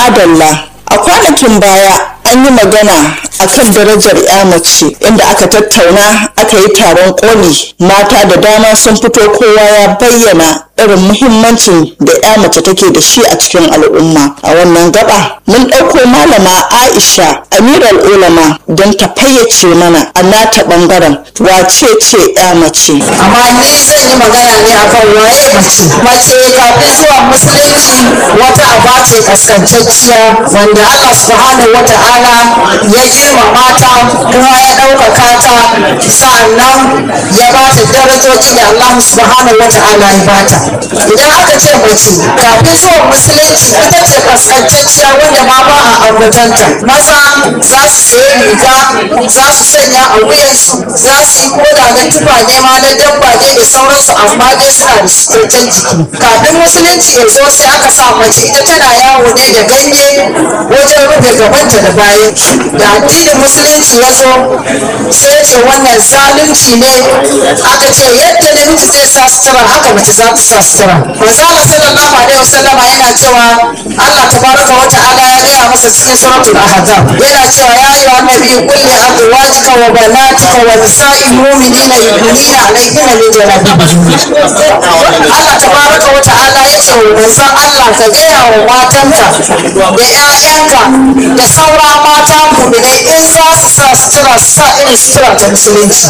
Madalla a kwanakin baya an yi magana akan darajar ya mace inda aka tattauna aka yi taron koli mata da dama sun fito kowa ya bayyana irin muhimmancin da ya mace take da shi a cikin al'umma a wannan gaba mun ɗauko malama aisha amiral ulama don ta fayyace mana a nata ɓangaren wace ce ya mace amma ni zan yi magana ne akan waye mace mace kafin zuwa musulunci wata aba ce kaskantacciya wanda Allah subhanahu wa ta'ala ya girmama ta kuma ya ɗaukaka ta sa'annan ya ba ta darajoji da Allah subhanahu wa ta'ala ya ba ta idan aka ce mace kafin zuwa musulunci ita ce kaskantacciya wanda ma ba a ambatanta maza za su sayi riga za su sanya a wuyansu za su yi koda na tufa ne ma na dabba ne da sauransu amma dai suna da suturtan jiki kafin musulunci ya zo sai aka sa mace ita tana yawo ne da ganye wajen rufe gabanta da bayan da addinin musulunci ya zo sai ce wannan zalunci ne aka ce yadda namiji zai sa sutura haka mace za ta sa sutura manzala sallallahu alaihi wasallam yana cewa Allah tabaraka wa ta'ala ya gaya masa cikin suratul ahzab yana cewa ya ayyuha nabi qul li azwajika wa banatika wa nisa'il mu'minina yudnina alayhinna min jalabibihin Allah tabaraka wa ta'ala ya ce wa manzon Allah ka gaya wa matanka da 'ya'yanka da saura mata mu'minai in za su sa sutura su sa irin sutura ta musulunci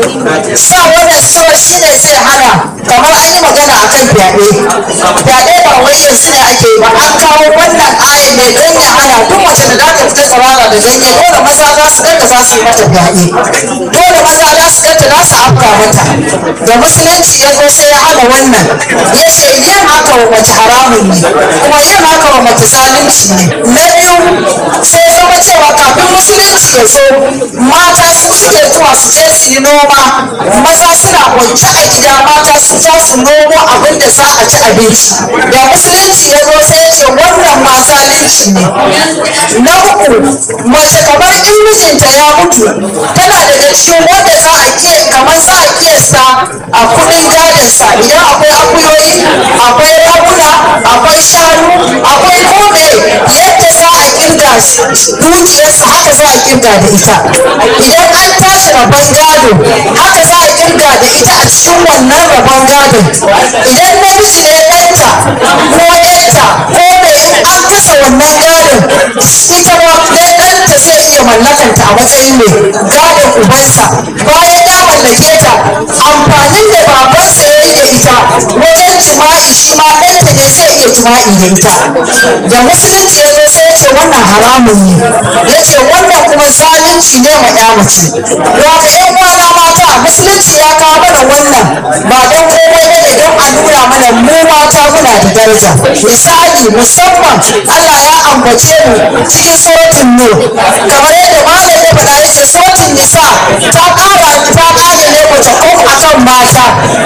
sa wannan sutura shine zai hana kamar an yi magana akan fyaɗe fyaɗe ba wai yanzu ne ake yi ba an kawo wannan aya ne don ya hana duk mace da za ta fita tsirara da ganye dole maza za su ganta za su yi mata fyaɗe dole maza za su ganta za su afka mata da musulunci ya zo sai ya hana wannan ya ce yin haka wa mace haramun ne kuma yin haka wa mace zalunci ne na biyu sai ya zama cewa kafin musulunci ya zo mata su suke zuwa su je su yi noma maza suna kwance a gida mata su za su nomo abin da za a ci abinci da musulunci ya zo sai ya ce wannan ma zalunci ne na uku mace kamar in mijinta ya mutu tana daga cikin wanda za a iya kamar za a kiyasta a kudin gadinsa idan akwai akuyoyi akwai raguna akwai shanu akwai kome yadda za a kirga dukiyarsa haka za a kirga da ita idan an tashi rabon gado haka za a kirga da ita a cikin wannan rabon gadon idan namiji ne ɗanta ko ɗanta ko mai an kasa wannan gadon ita ma ɗaya ɗanta zai iya mallakanta a matsayin mai gadon ubansa bayan ya mallake ta amfanin da babansa ya yi da ita wajen jima'i shi ma ɗanta ne zai iya jima'i da ita da musulunci ya zo sai ya ce wannan haramun ne ya ce wannan kuma zalunci ne ma ya mace wata yan uwana mata musulunci ya kawo mana wannan ba don komai ba ne don a nuna mana mu mata muna da daraja misali musamman Allah ya ambace mu cikin suratul nur kamar yadda malam ya faɗa yace suratul nisa ta ƙara ta ƙara ne mace ko akan mata